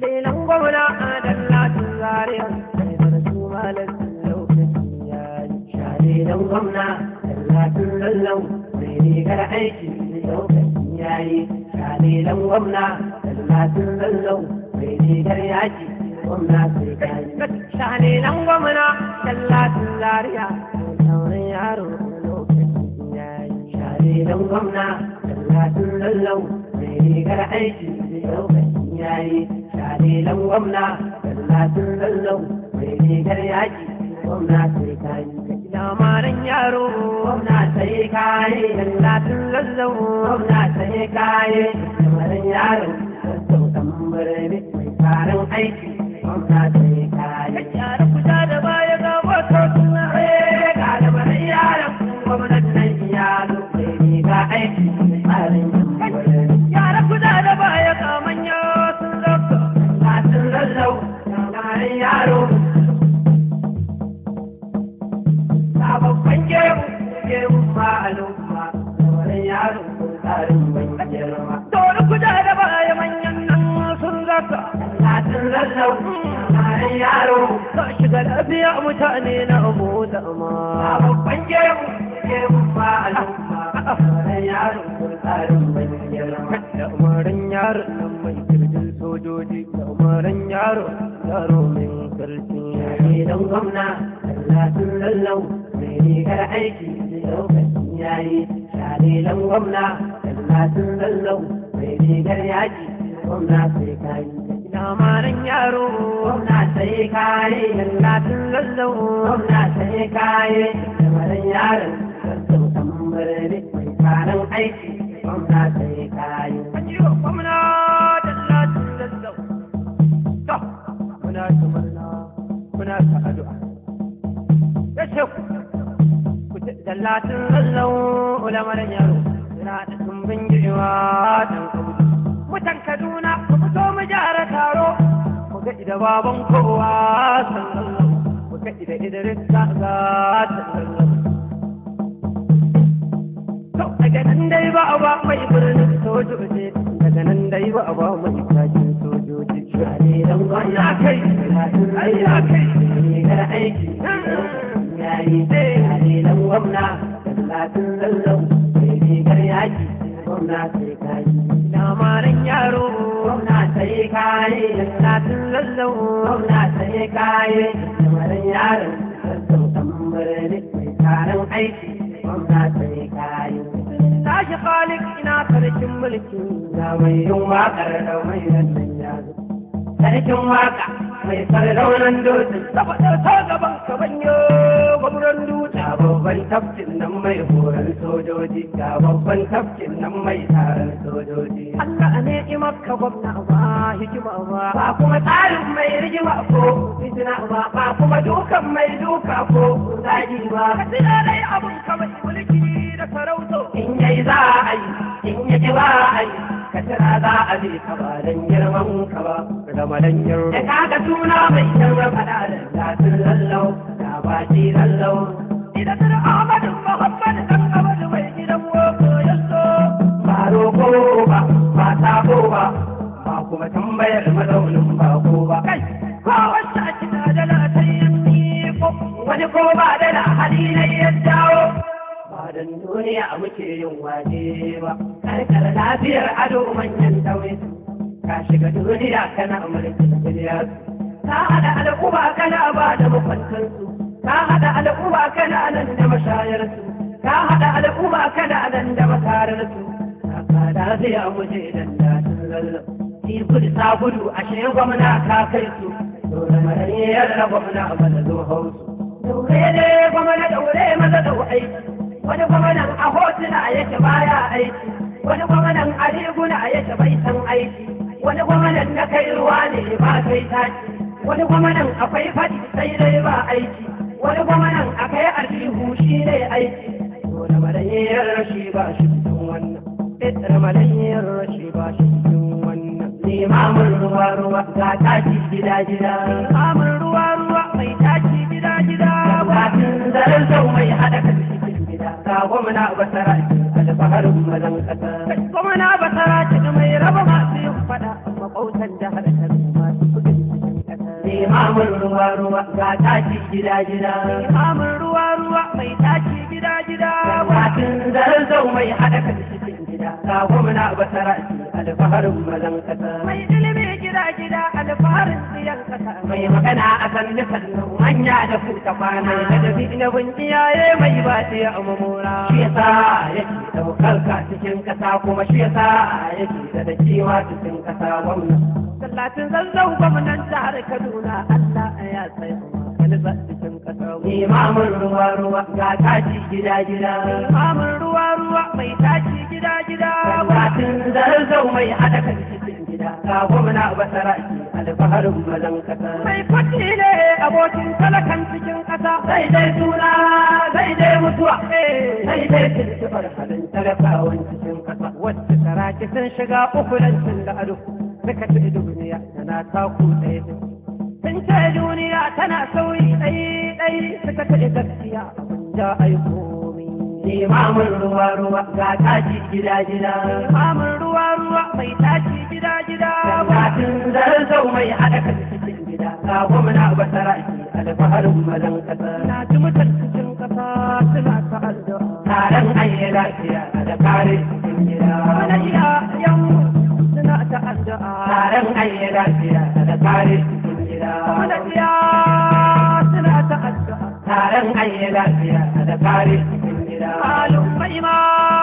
Shalilan gwamna a dallatin zariya sai da su malatin lokaci ya yi. Shalilan gwamna dallatin lallau mai rigar aiki lokaci ya yi. Shalilan gwamna dallatin lallau mai rigar yaki gwamna sai ka yi. Shalilan gwamna dallatin zariya mai saurin yaro lokaci ya yi. Shalilan gwamna dallatin lallau mai rigar aiki lokaci ya yi. Shalilan gwamna dallatin lallau mai rigar yaki gwamna sai ka yi. Lamarin yaro gwamna sai ka yi. Dallatin lallau gwamna sai ka yi. Lamarin yaro sassau ɗan birni mai tarin aiki gwamna sai ka yi. Yara kusa da baya ga wato suna ga lamarin yaron gwamnan nan ya zo mai riga aiki mai tsarin Yara kusa da baya ga manya sun zauka. Latin lallau lamarin yaro. Sababbin gemu gemu ma al'umma lamarin yaro ko tsarin mai girma. Dole kusa da baya manyan nan sun zauka. Latin lallau lamarin yaro. Ka shiga lafiya mutane na abu da ma. Sababbin gemu gemu ma al'umma lamarin yaro ko tsarin mai girma. Da umarin yaron nan mai kirjin sojoji da umarin yaro yaro mai karfi. Yare don gwamna latin lallau mai rigar aiki lokacin yayi. Share don gwamna latin lallau mai rigar yaki gwamna sai kayi. Lamarin yaro gwamna sai kayi. Latin lallau gwamna sai kayi. Lamarin yaron sassau tambarare mai karan aiki gwamna sai kayi. Ajiyo gwamna da latin lallau. To, muna ta murna, muna ta addu'a. Ya ce ku, ku ce da latin lallau lamarin yaro. Yana da tumbin giwa dan kaudu. Mutan Kaduna, ku fito mu gyara taro. Mu ga ida baban kowa san lallau. Mu ga ida Idris ga ga san lallau. To daga nan dai ba a ba mai birnin sojoji daga nan dai ba a ba mai kakin sojoji. Share dan gwamna kai, ai ya kai, rigar aiki, yayi share dan gwamna, talatin lallau, mai rigar yaki, gwamna sai kayi. Lamarin yaro, gwamna sai kayi, talatin lallau, gwamna sai kayi. Lamarin yaron, sassau tambarani, mai taron aiki, gwamna sai kayi. Tashi Khalik ina sarkin mulki ga mai yin waƙar da mai nan ya zo. Sarkin waƙa mai sardaunan dutse saboda ta gaban ka banyo gwamnan dutse. Ga babban tafkin nan mai horon sojoji ga babban tafkin nan mai taron sojoji. Allah ne maka gwamna ba hikima ba. Ba kuma tsarin mai rigima ko fitina ba ba kuma dukan mai duka ko zagi ba. Ka tuna dai abun ka mai mulki da sarauto. In yayi za a yi, in yaki ba a yi, ka tira za a bi ka ba dan girman ka ba. Da madan girman. Da kaga suna mai kyan faɗa da latin lallau, da baki lallau. Idan da Ahmadu Muhammad dan Ahmadu mai gidan woko yaso. Ba roko ba, ba sabo ba, ba kuma tambayar mazaunin bako ba. Kai, ko wacce a kina da latayin ko wani ko ba da hali na ya dawo. Badan duniya muke yin waje ba, karkar lafiyar ado manyan tauye. Ka shiga duniya kana mulkin duniya. Ka haɗa al'uba kana ba da makwantansu. Ka haɗa al'uba kana nan da mashayarsu. Ka haɗa al'uba kana nan da makararsu. Ka lafiya muje dan datin lallau. Ki gudu sa gudu ashe gwamna ka kai su. Dole marayyar gwamna ba da zo hausu. Daure ne gwamna daure maza dau aiki. wani gwamnan a hotuna yake baya aiki wani gwamnan a riguna yake bai san aiki wani gwamnan na kai ruwa ne ba kai taki wani gwamnan akwai faɗi sai dai ba aiki wani gwamnan akai aljihu shi ne aiki dole malayyar rashi ba shi cikin wannan ɗaya malayyar rashi ba shi cikin wannan limamin ruwa ruwa ga taki gida gida limamin ruwa ruwa mai taki gida gida kafin zaren sau mai haɗa kan ga gwamna basara alfaharin mazan kasa. Gwamna basara ce mai raba masu yin fada makautan jihar Kano masu limamin ruwa ruwa ga taki gida gida limamin ruwa ruwa mai taki gida gida watin zarzau mai haɗa kan cikin gida ga gwamna basara alfaharin mazan kasa mai ilimi gida gida alfaharin tsiyan kasa mai magana a kan nufin manya da kuta kwana da dabi na bin iyaye mai ba ta a mamora shi yasa yake daukar ka cikin kasa kuma shi yasa yake da da kiwa cikin kasa gwamna sallatin zazzau gwamnan jihar kaduna allah ya tsaya kalba cikin kasa imamin ruwa ruwa ga taci gida gida imamin ruwa ruwa mai taci gida gida sallatin zazzau mai hada kan cikin gida ga gwamna basara alfaharin mazan kasa mai fati ne abokin talakan cikin kasa sai dai suna sai dai mutuwa sai dai tuntubar halin talakawan cikin kasa wacce saraki sun shiga ukulancin da ado suka ci duniya tana taku ɗaya sun ce duniya tana sauyi ɗai ɗai suka ce gaskiya abin da aiko Limamin ruwa ruwa ga taci gida gida. Limamin ruwa ruwa mai taci gida gida. Gatin zarzau mai haɗa kan cikin gida. Ga gwamna basara ki alfaharin mazan kasa. Na ji mutan cikin kasa suna ta addu'a. Taron ayi lafiya da kare cikin gida. Wani iya yan suna ta addu'a. Taron ayi lafiya da kare cikin gida. Wani iya suna ta addu'a. Taron ayi lafiya da kare cikin gida. Malumai ma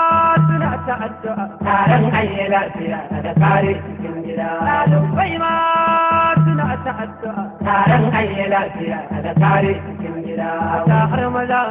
suna ta addu'a. Taron ayi lafiya da kare cikin gida. Malumai ma suna ta addu'a. Taron ayi lafiya da kare cikin gida. Ta har maza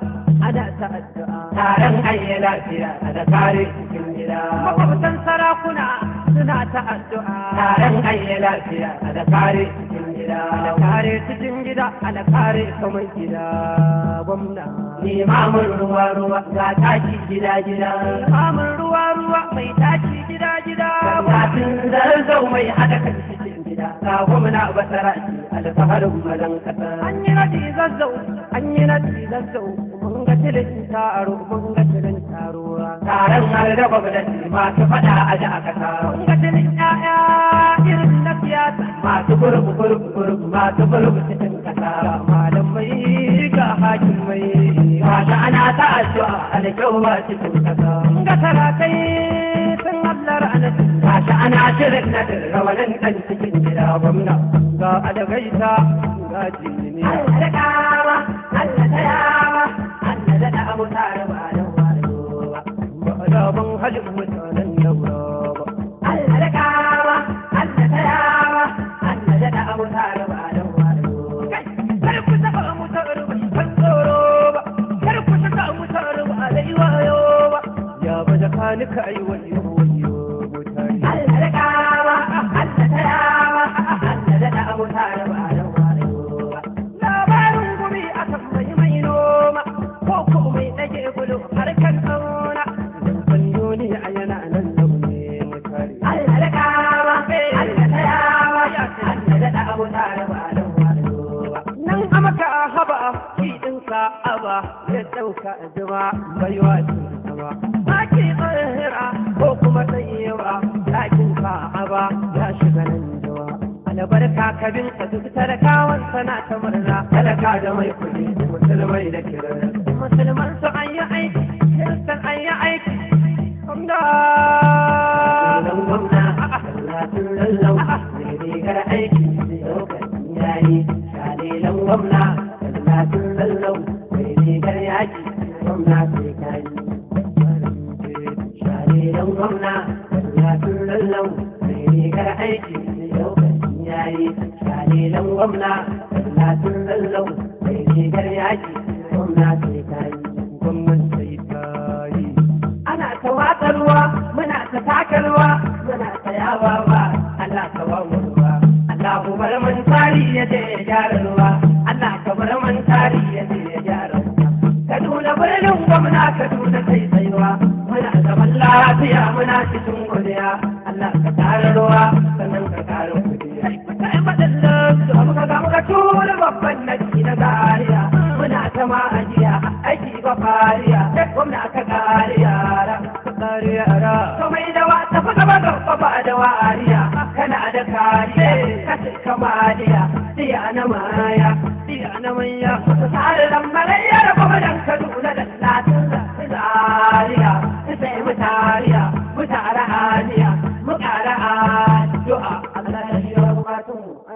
ana ta addu'a. Taron ayi lafiya da kare cikin gida. Makwabtan sarakuna suna ta addu'a. Taron ayi lafiya da kare cikin gida. Da kare cikin gida, da kare kamar gida gwamna. Limamin ruwa ruwa ga taki gida gida. Limamin ruwa ruwa mai taki gida gida. Gatin zarzau mai haɗa kan cikin gida. Ga gwamna basara alfaharin mazan kasa. An yi nadi zazzau, an yi nadi zazzau. Mun ga tilin taro, mun ga tilin taro. Taron har da gwamnati masu faɗa a da aka Mun ga tilin ƴaƴa irin na siyasa. Masu gurbu gurbu gurbu masu gurbu cikin kasa. Malamai ga hakimai. Mata ana ta addu'a alkyau ba cikin kasa. Ga sarakai sun hallar anatu. Mata ana shirin na rawanin ɗan cikin gida gwamna. Ga adagaita ga jini. Allah da kama, Allah da yawa, Allah da da abu tare ba da wayo ba. Ba da ban halin mutanen daura ba. Allah da kama, Allah da yawa, Allah da da abu tare ba da wayo ba. Kar ku taɓa mutar ba, ban tsoro ba. Kar ku saka mutar ba da wayo ba. Ya ba da kanika yi wayo wayo mutane. Allah da kama, Allah da yawa, Allah da da abu tare ba da wayo ba. Labarin gumi a kan mai mai noma, ko ko mai ɗage gudu harkar auna. Ban yoni a yana nan launi mutane. Allah da kama, Allah da yawa, Allah da da abu tare ba da wayo ba. Nan amaka haba shi ɗinka aba ya ɗauka zuma baiwa ce sama. Ake tsahira ko kuma tsayewa ɗakin ka aba ya shiga nan jawa. Albarka ka bin ka duk talakawan sana ta murna talaka da mai kuɗi musulmai da kiran. Musulman su an yi aiki, kiristan an yi aiki. Gwamna. Gwamna. Gwamna. rigar aiki lokacin yayi shalilan gwamna tallatin lallau mai rigar yaki gwamna sai kayi shalilan gwamna tallatin lallau mai rigar aiki lokacin yayi shalilan gwamna tallatin lallau mai rigar yaki gwamna sai kayi gwamnan sai kayi ana ta watsarwa muna ta takarwa muna ta yawa ba Allah ka ba mu ruwa Allah ku bar man tari ya je ya gyara ruwa Allah ka bar man tari ya je ya gyara ruwa Kaduna birnin gwamna Kaduna sai tsayuwa muna zaman lafiya muna cikin godiya Allah ka kare ruwa sannan ka kare kudi kai madallan su muka ga muka tura babban nadi na gariya muna ta ma ajiya aiki ba fariya gwamna ka kare yara ka kare yara to mai da wa tafi gaba gaba ba da wariya kana da kariya kace ka kamaliya diya na maya diya na manya tare da malayya da kuma dan kaduna da latin da zariya sai mutariya mutara haniya mutara addu'a Allah ya shi wa